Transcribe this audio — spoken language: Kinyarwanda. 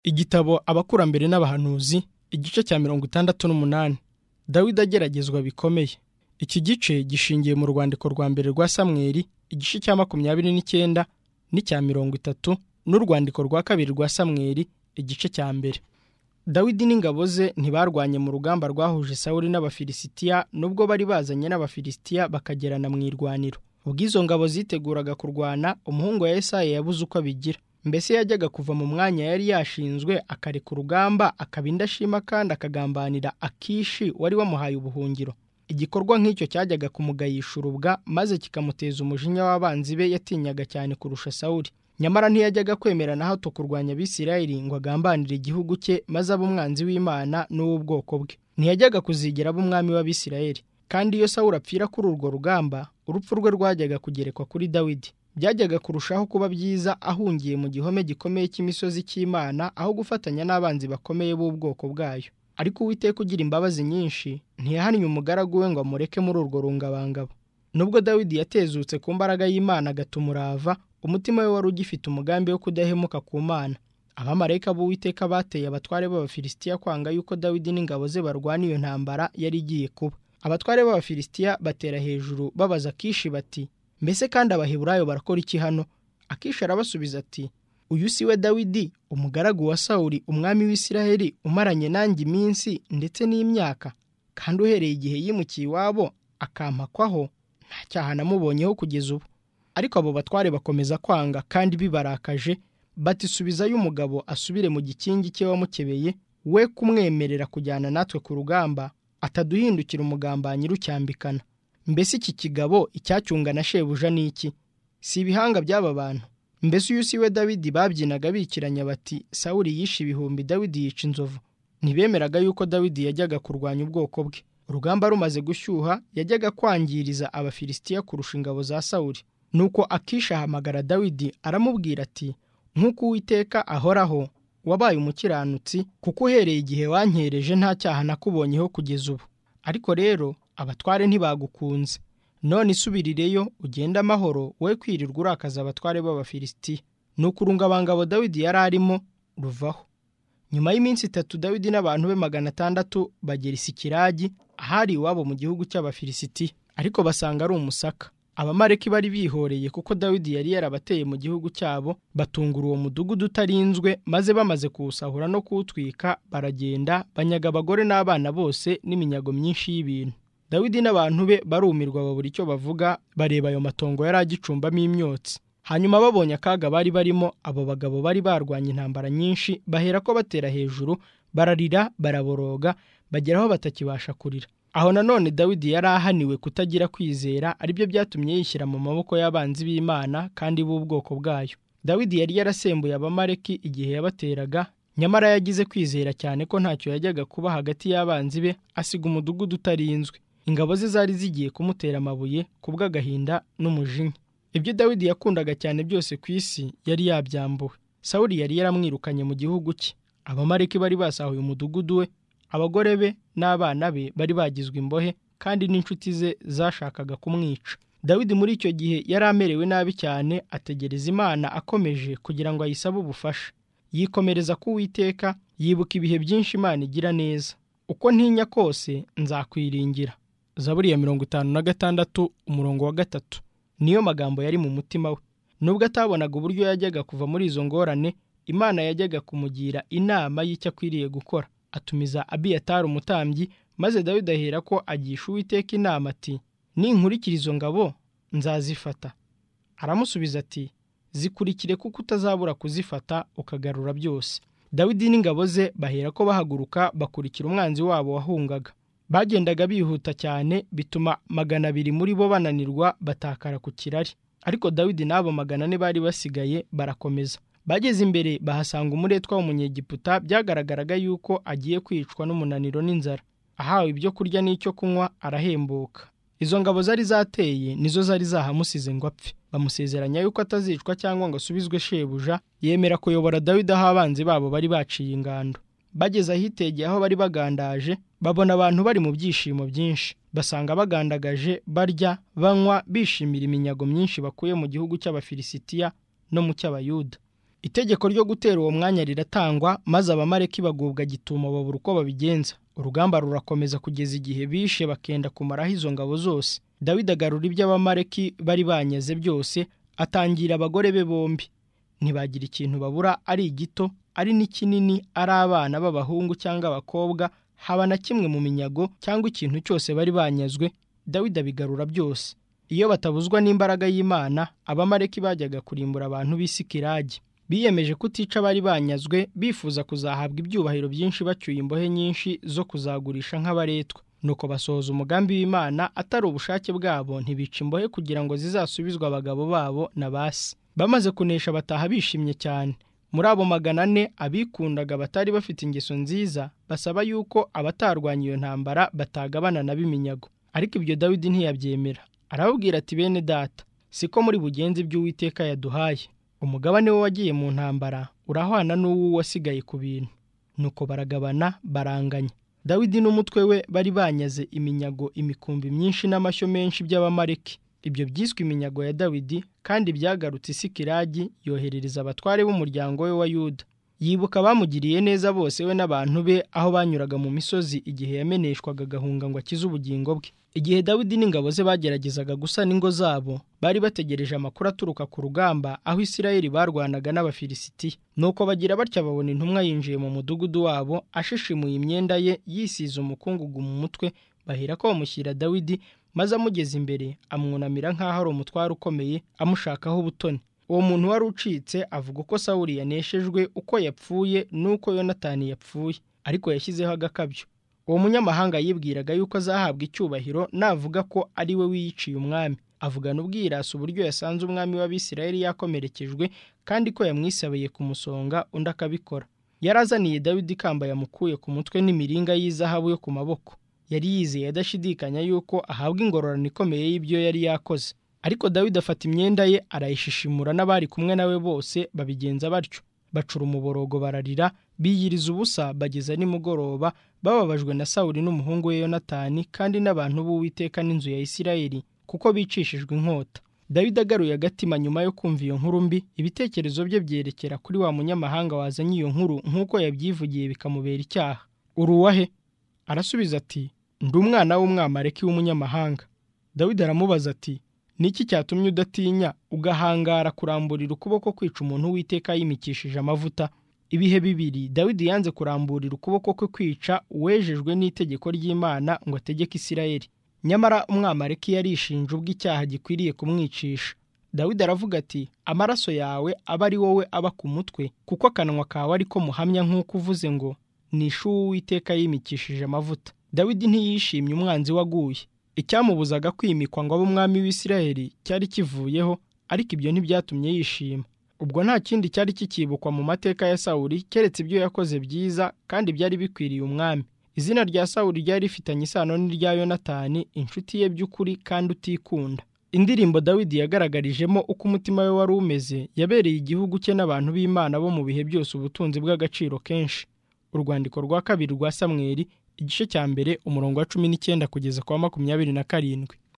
igitabo abakurambere n'abahanuzi igice cya mirongo itandatu n'umunani dawidi ageragezwa bikomeye iki gice gishingiye mu rwandiko rwa mbere rwa samweri igice cya makumyabiri n'icyenda n'icya mirongo itatu n'urwandiko rwa kabiri rwa samweri igice cya mbere dawidi n'ingabo ze ntibarwanye mu rugamba rwahuje sawuri n'abafilisitiya nubwo bari bazanye n'abafilisitiya bakagerana mu irwaniro ubwo izo ngabo ziteguraga kurwana umuhungu wa esayi yabuze uko abigira mbese yajyaga kuva mu mwanya yari yashinzwe akareka urugamba akaba indashima kandi akagambanira akishi wari wamuhaye ubuhungiro igikorwa nk'icyo cyajyaga kumugayisha urubwa maze kikamuteza umujinya w'abanzi be yatinyaga cyane kurusha sawuri nyamara ntiyajyaga kwemera na hato kurwanya abisirayeli ngo agambanire igihugu cye maze abe umwanzi w'imana n'uw'ubwoko bwe ntiyajyaga kuzigera aba umwami w'abisirayeli kandi iyo sawuri apfira kuri urwo rugamba urupfu rwe rwajyaga kugerekwa kuri dawidi byajyaga kurushaho kuba byiza ahungiye mu gihome gikomeye cy'imisozi cy'imana aho gufatanya n'abanzi bakomeye b'ubwoko bwayo ariko uwiteka ugira imbabazi nyinshi ntiyahannye umugaragu we ngo amureke muri urwo rungabangabo nubwo dawidi yatezutse ku mbaraga y'imana agatuma umurava umutima we wari ugifite umugambi wo kudahemuka ku mana abamarayika b'uwiteka bateye abatware b'abafilisitiya kwanga yuko dawidi n'ingabo ze barwana iyo ntambara yari igiye kuba abatware b'abafilisitiya batera hejuru babaza akishi bati mbese kandi abaheburayo barakora iki hano akishi arabasubiza ati uyu si we dawidi umugaragu wa sawuri umwami w'isiraheli umaranye nanjye iminsi ndetse n'imyaka kandi uhereye igihe yimukiye iwabo akampakwaho nta cyaha namubonyeho kugeza ubu ariko abo batware bakomeza kwanga kandi bibarakaje batisubizayo umugabo asubire mu gikingi cye wamukebeye we kumwemerera kujyana natwe ku rugamba ataduhindukira umugambanyi rucyambikana mbese iki kigabo icyacyunga na shebuja ni iki si ibihanga by'aba bantu mbese uyu si we dawidi babyinaga bikiranya bati sawuri yishe ibihumbi dawidi yica inzovu ntibemeraga yuko dawidi yajyaga kurwanya ubwoko bwe urugamba rumaze gushyuha yajyaga kwangiriza abafilisitiya kurusha ingabo za sawuri nuko akisha ahamagara dawidi aramubwira ati nk'uko uwiteka ahoraho wabaye umukiranutsi kuko uhereye igihe wankereje nta cyaha nakubonyeho kugeza ubu ariko rero abatware ntibagukunze none isubirireyo ugende amahoro we kwirirwa urakaza abatware b'abafilisitiya ni ukurungabangabo dawidi yari arimo ruvaho nyuma y'iminsi itatu dawidi n'abantu be magana atandatu bagera isikiragi ahari iwabo mu gihugu cy'abafilisitiya ariko basanga ari umusaka abamareki bari bihoreye kuko dawidi yari yarabateye mu gihugu cyabo batungura uwo mudugudu utarinzwe maze bamaze kuwusahura no kuwutwika baragenda banyaga abagore n'abana bose n'iminyago myinshi y'ibintu dawidi n'abantu be barumirwa babura icyo bavuga bareba ayo matongo yari agicumbamo imyotsi hanyuma babonye akaga bari barimo abo bagabo bari barwanya intambara nyinshi bahera ko batera hejuru bararira baraboroga bagera aho batakibasha kurira aho nanone dawidi yari ahaniwe kutagira kwizera aribyo byatumye yishyira mu maboko y'abanzi b'imana kandi b'ubwoko bwayo dawidi yari yarasembuye abamareki igihe yabateraga nyamara yagize kwizera cyane ko ntacyo yajyaga kuba hagati y'abanzi be asiga umudugudu utarinzwe ingabo ze zari zigiye kumutera amabuye kubw'agahinda n'umujinya ibyo dawidi yakundaga cyane byose ku isi yari yabyambuwe sawuri yari yaramwirukanye mu gihugu cye abamareki bari basahuye umudugudu we abagore be n'abana be bari bagizwe imbohe kandi n'inshuti ze zashakaga kumwica dawidi muri icyo gihe yari amerewe nabi cyane ategereza imana akomeje kugira ngo ayisabe ubufasha yikomereza ku Uwiteka yibuka ibihe byinshi imana igira neza uko ntinya kose nzakwiringira zaburi ya mirongo itanu na gatandatu umurongo wa gatatu niyo magambo yari mu mutima we nubwo atabonaga uburyo yajyaga kuva muri izo ngorane imana yajyaga kumugira inama y'icyo akwiriye gukora atumiza abiyatari umutambyi maze dawidi ahera ko agisha uwiteka inama ati ninkurikira izo ngabo nzazifata aramusubiza ati zikurikire kuko utazabura kuzifata ukagarura byose dawidi n'ingabo ze bahera ko bahaguruka bakurikira umwanzi wabo wahungaga bagendaga bihuta cyane bituma magana abiri muri bo bananirwa batakara ku kirari ariko dawidi n'abo magana ane bari basigaye barakomeza bageze imbere bahasanga umuretwa w'umunyegiputa byagaragaraga yuko agiye kwicwa n'umunaniro n'inzara ahawe ibyo kurya n'icyo kunywa arahembuka izo ngabo zari zateye nizo zari zahamusize ngo apfe bamusezeranya yuko atazicwa cyangwa ngo asubizwe shebuja yemera kuyobora dawidi aho abanzi babo bari baciye ingando bageze ahitegeye aho bari bagandaje babona abantu bari mu byishimo byinshi basanga bagandagaje barya banywa bishimira iminyago myinshi bakuye mu gihugu cy'abafilisitiya no mu cy'abayuda itegeko ryo gutera uwo mwanya riratangwa maze abamareki bagubwa gituma babura uko babigenza urugamba rurakomeza kugeza igihe bishe bakenda kumaraho izo ngabo zose dawidi agarura ibyo abamareki bari banyaze byose atangira abagore be bombi ntibagira ikintu babura ari igito ari n'ikinini ari abana b'abahungu cyangwa abakobwa haba na kimwe mu minyago cyangwa ikintu cyose bari banyazwe dawidi abigarura byose iyo batabuzwa n'imbaraga y'imana abamareki bajyaga kurimbura abantu b'isikiragi biyemeje kutica abari banyazwe bifuza kuzahabwa ibyubahiro byinshi bacyuye imbohe nyinshi zo kuzagurisha nk'abaretwa nuko basohoza umugambi w'imana atari ubushake bwabo ntibica imbohe kugira ngo zizasubizwe abagabo babo na basi bamaze kunesha bataha bishimye cyane muri abo magana ane abikundaga batari bafite ingeso nziza basaba yuko abatarwanya iyo ntambara batagabana na b'iminyago ariko ibyo dawidi ntiyabyemera arababwira ati bene data siko muri bugenzi iby'uwiteka yaduhaye umugabane we wagiye mu ntambara urahwana n'uwo wasigaye ku bintu nuko baragabana baranganya dawidi n'umutwe we bari banyaze iminyago imikumbi myinshi n'amashyo menshi by'abamareki ibyo byiswe iminyago ya dawidi kandi byagarutse isikiragi yoherereza abatware b'umuryango we wa yuda yibuka abamugiriye neza bose we n'abantu be aho banyuraga mu misozi igihe yameneshwaga agahunga ngo akize ubugingo bwe igihe dawidi n'ingabo ze bageragezaga gusana ingo zabo bari bategereje amakuru aturuka ku rugamba aho isirayeli barwanaga n'abafilisitiya nuko bagira batya babona intumwa yinjiye mu mudugudu wabo ashishimuye imyenda ye yisize umukungugu mu mutwe bahera ko bamushyira dawidi maze amugeze imbere amwunamira nk'aho ari umutware ukomeye amushakaho ubutoni uwo muntu wari ucitse avuga uko sawuri yaneshejwe uko yapfuye n'uko yonatani yapfuye ariko yashyizeho agakabyo uwo munyamahanga yibwiraga yuko azahabwa icyubahiro navuga ko ari we wiyiciye umwami avugana ubwirasi uburyo yasanze umwami w'abisirayeli yakomerekejwe kandi ko yamwisabiye kumusonga undi akabikora yari azaniye dawidi ikamba yamukuye ku mutwe n'imiringa y'izahabu yo ku maboko yari yizeye adashidikanya yuko ahabwa ingororano ikomeye y'ibyo yari yakoze ariko dawidi afata imyenda ye arayishishimura n'abari kumwe nawe bose babigenza batyo bacura umuborogo bararira biyiriza ubusa bageza nimugoroba bababajwe na sawuri n'umuhungu we yonatani kandi n'abantu b'uwiteka n'inzu ya isirayeli kuko bicishijwe inkota dawidi agaruye agatima nyuma yo kumva iyo nkuru mbi ibitekerezo bye byerekera kuri wa munyamahanga wazanye iyo nkuru nk'uko yabyivugiye bikamubera icyaha uri uwahe arasubiza ati ndi umwana w'umwamareki w'umunyamahanga dawidi aramubaza ati niki cyatumye udatinya ugahangara kuramburira ukuboko kwica umuntu w'iteka yimikishije amavuta ibihe bibiri dawidi yanze kuramburira ukuboko kwe kwica uwejejwe n'itegeko ry'imana ngo ategeke isirayeli nyamara umwamareki yarishinje ubwo icyaha gikwiriye kumwicisha dawidi aravuga ati amaraso yawe aba ari wowe aba ku mutwe kuko akanwa kawe ariko muhamya nk'uko uvuze ngo nishuwe uwiteka yimikishije amavuta dawidi ntiyishimye umwanzi waguye icyamubuzaga kwimikwa ngo abe umwami w'isirayeli cyari kivuyeho ariko ibyo ntibyatumye yishima ubwo nta kindi cyari kikibukwa mu mateka ya sawuri keretse ibyo yakoze byiza kandi byari bikwiriye umwami izina rya sawuri ryari rifitanye isano n'irya yonatani inshuti ye by'ukuri kandi utikunda indirimbo dawidi yagaragarijemo uko umutima we wari umeze yabereye igihugu cye n'abantu b'imana bo mu bihe byose ubutunzi bw'agaciro kenshi urwandiko rwa kabiri rwa samweri igice cya mbere umurongo wa cumi n'icyenda kugeza ku wa makumyabiri na karindwi